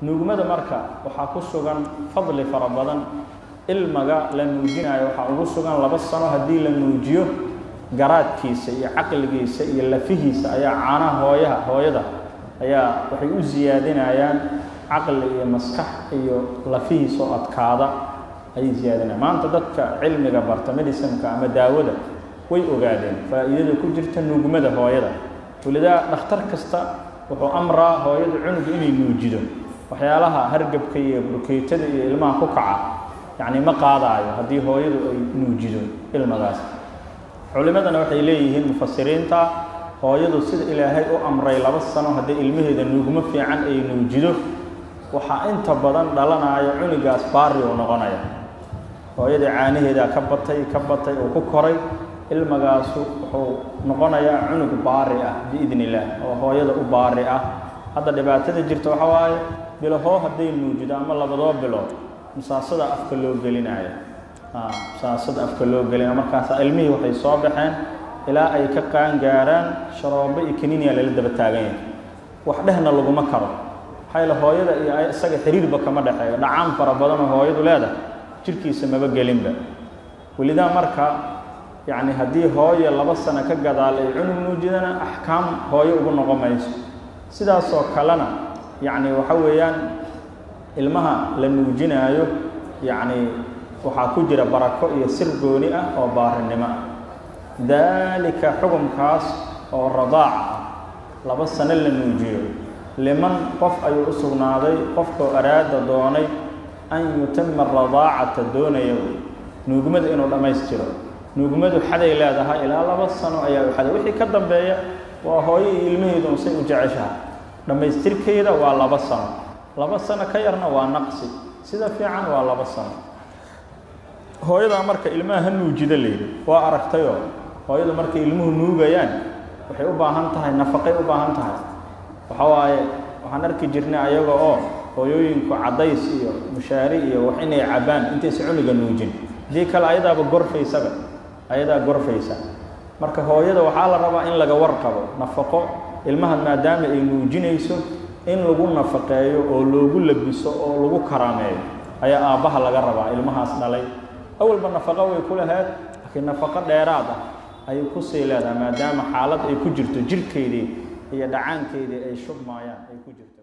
nuugmada marka waxaa ku sugan fadli fara badan ilmaga la nuujinayo waxaa ugu sugan laba sano haddii la nuujiyo garaadkiisa iyo caqligiisa iyo lafihiisa ayaa caanaha hooyaha hooyada ayaa waxay u siyaadinayaan caqli iyo maskax iyo lafihiisa oo adkaada ayay siyaadinayaan maanta dadka cilmiga barta medicinka ama daawada way ogaadeen faa'iidada ku jirta nuugmada hooyada welidaa dhakhtar kasta wuxuu amraa hooyada cunuga inay nuujido waxyaalaha hargabka iyo burkeytada iyo ilmaha ku kaca yacni ma qaadaayo haddii hooyadu ay nuujido ilmadaas culimadana waxay leeyihiin mufasiriinta hooyadu sida ilaahay u amray laba sano haddii ilmaheeda nuugmo fiican ay nuujido waxaa inta badan dhalanaya cunugaas baari uu noqonaya hooyada caanaheedaa ka batay ka batay uu ku koray ilmagaasu wuxuu noqonayaa cunug baari ah biidn illaah oo hooyada u baari ah hadda dhibaatada jirta waxa waaye bilahoo hadday nuujido ama labadoo bilood musaasada afka loo gelinaya musaasada afka loo gelinaya markaasa ilmihii waxay soo baxeen ilaa ay ka qaan gaaraan sharoobo iyo kaniiniya lala daba taagan yahay wax dhehna laguma karo maxaa yaele hooyada iyo isaga xiriirba kama dhexeeyo dhacaan fara badanoo hooyadu leedahay jirkiisa maba gelinba welidaa marka yacni haddii hooye laba sano ka gadaal ay cunug nuujidana axkaam hooyo ugu noqon mayso sidaasoo kalena yacni waxa weeyaan ilmaha la nuujinaayo yacni waxaa ku jira barako iyo sir gooni ah oo baarinimo ah daalika xukumkaas oo radaac ah laba sano la nuujiyo liman qof ayuu u sugnaaday qofkoo araada doonay an yutima radaacata doonaya nuugmada inuu dhammaystiro nuugmadu xaday leedahay ilaa laba sano ayaa u xaday wixii ka dambeeya waa hooyo iyo ilmaheedu unsay u jeceshahay dhammaystirkeeda waa laba sano laba sano ka yarna waa naqsi sida fiican waa laba sano hooyadaa marka ilmaha ha nuujida layidhi waa aragtayoo hooyadu markay ilmuhu nuugayaan waxay u baahan tahay nafaqay u baahan tahay waxa waaye waxaan arki jirnay ayaga oo hooyooyinku caddays iyo mushaari iyo wax inay cabbaan intaysa cunuga nuujin haddii kale ayadaaba gorfaysaba ayadaa gorfaysa marka hooyada waxaa la rabaa in laga warqabo nafaqo ilmaha maadaama ay nuujinayso in lagu nafaqeeyo oo loogu labiso oo lagu karaameeyo ayaa aabbaha laga rabaa ilmahaas dhalay awalba nafaqo way ku lahayd laakiin nafaqo dheeraad ah ayay kusii leedahay maadaama xaalad ay ku jirto jirhkeydii iyo dhacaankeydii ay shubmaayaan ay ku jirto